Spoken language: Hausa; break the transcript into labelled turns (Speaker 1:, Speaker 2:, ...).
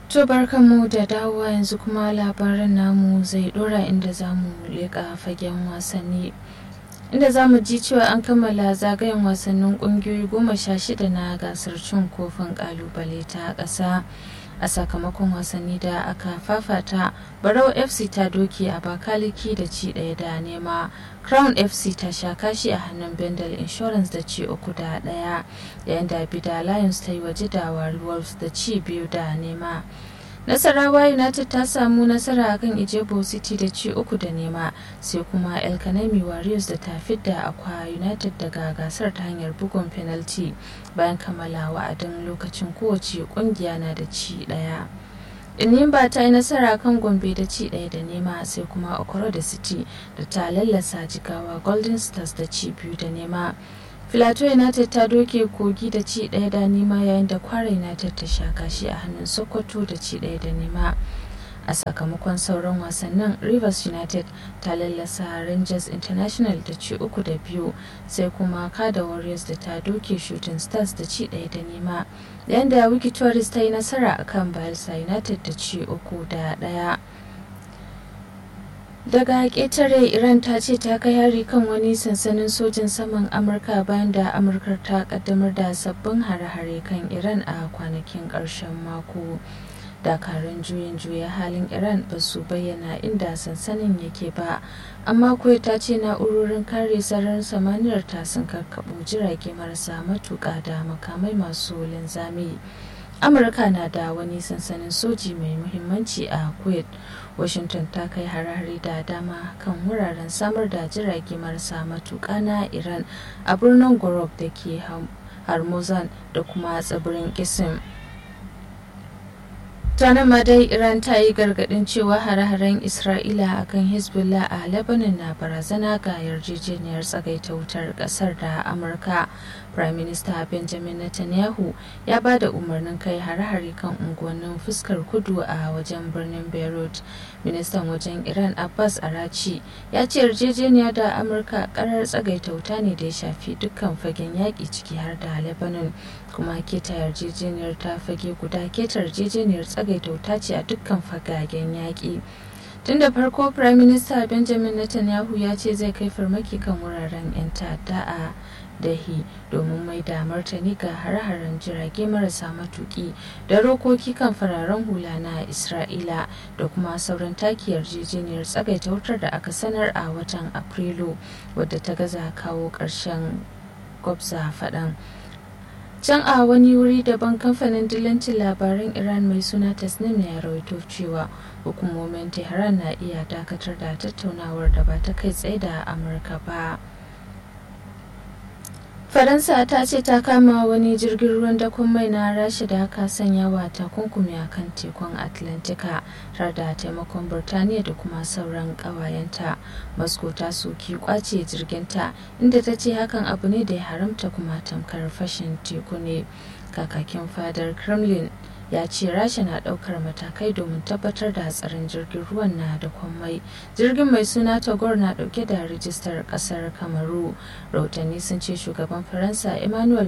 Speaker 1: To barkanmu da dawowa yanzu kuma labarin namu zai dora inda za mu leƙa fagen wasanni. Inda za mu ji cewa an kammala zagayen wasannin ƙungiyoyi goma sha shida na gasar cin kofin ƙalubale ta ƙasa. A sakamakon wasanni da aka fafata, Barau FC ta doki a Bakaliki da ci ɗaya da nema. Crown FC ta sha kashi a hannun Bendel Insurance da ci uku da ɗaya, yayin da Bida Lions ta yi waje da Wolves da ci biyu da nema. Nasarawa United ta samu nasara a kan Ijebo City da ci uku da nema sai kuma El Kanemi Warriors da ta fidda Akwa United daga gasar ta hanyar bugun penalty bayan kammala wa'adin lokacin kowace kungiya na da ci daya. Inimba ta yi nasara kan Gombe da ci daya da nema sai kuma Okoro da City da ta lallasa jigawa Golden Stars da ci biyu da nema. Filato United ta doke kogi da ci ɗaya da nema yayin da Kwara United ta sha kashi a hannun Sokoto da ci ɗaya da nema. A sakamakon sauran wasannin Rivers United ta lallasa Rangers International da ci uku da biyu sai kuma Kada Warriors da ta doke Shooting Stars da ci ɗaya da nema. Yayin da Wiki Tourist ta yi nasara akan Bayelsa United da ci uku da ɗaya. daga ƙetare iran ta ce ta kai hari kan wani sansanin sojin saman amurka bayan da amurkar ta kaddamar da sabbin hare-hare kan iran a kwanakin ƙarshen mako dakarun juyin juya halin iran ba su bayyana inda sansanin yake ba amma kuwa ta ce na'urorin kare sararin samaniyar ta sun karkaɓo jirage marasa matuƙa da makamai masu linzami amurka na da wani sansanin soji mai muhimmanci a kuwait washington ta kai harare da dama kan wuraren samar da jirage marasa matuƙa na iran a birnin gorob da ke harmuzan da kuma tsibirin kisim tana ma dai iran ta yi gargadin cewa hare-haren isra'ila a kan hezbollah a lebanon na barazana ga yarjejeniyar tsagaita wutar kasar da amurka prime minister benjamin netanyahu ya ba da umarnin kai hare-hare kan unguwannin fuskar kudu a wajen birnin beirut ministan wajen iran abbas arachi ya ce yarjejeniya da amurka karar tsagaita wuta ne da ya shafi dukkan fagen yaƙi ciki har da lebanon kuma keta yarjejeniyar ta fage guda keta yarjejeniyar tsagaita wuta ce a dukkan fagagen yaƙi tun da farko prime minister benjamin netanyahu ya ce zai kai farmaki kan wuraren 'yan ta'adda a dahi domin mai da martani ga hare-haren jirage marasa matuki da rokoki kan fararen hula na isra'ila da kuma sauran taki yarjejeniyar tsagaita wutar da aka sanar a watan afrilu wadda ta gaza kawo ƙarshen gwabza faɗan can a wani wuri daban kamfanin dillancin labaran iran mai suna tasnim ya rawaito cewa hukumomin tehran na iya dakatar da tattaunawar da ba ta kai tsaye da amurka ba faransa ta ce ta kama wani jirgin ruwan dakon mai na rasha da aka sanya wa takunkumi a kan tekun atlantika tare da taimakon birtaniya da kuma sauran kawayenta moscow ta soki kwace jirginta inda ta ce hakan abu ne da ya haramta kuma tamkar fashin teku ne kakakin fadar kremlin ya ce rasha na daukar matakai domin tabbatar da hatsarin jirgin ruwan na da mai jirgin mai suna tagor na dauke da rijistar kasar kamaru rahotanni sun ce shugaban faransa emmanuel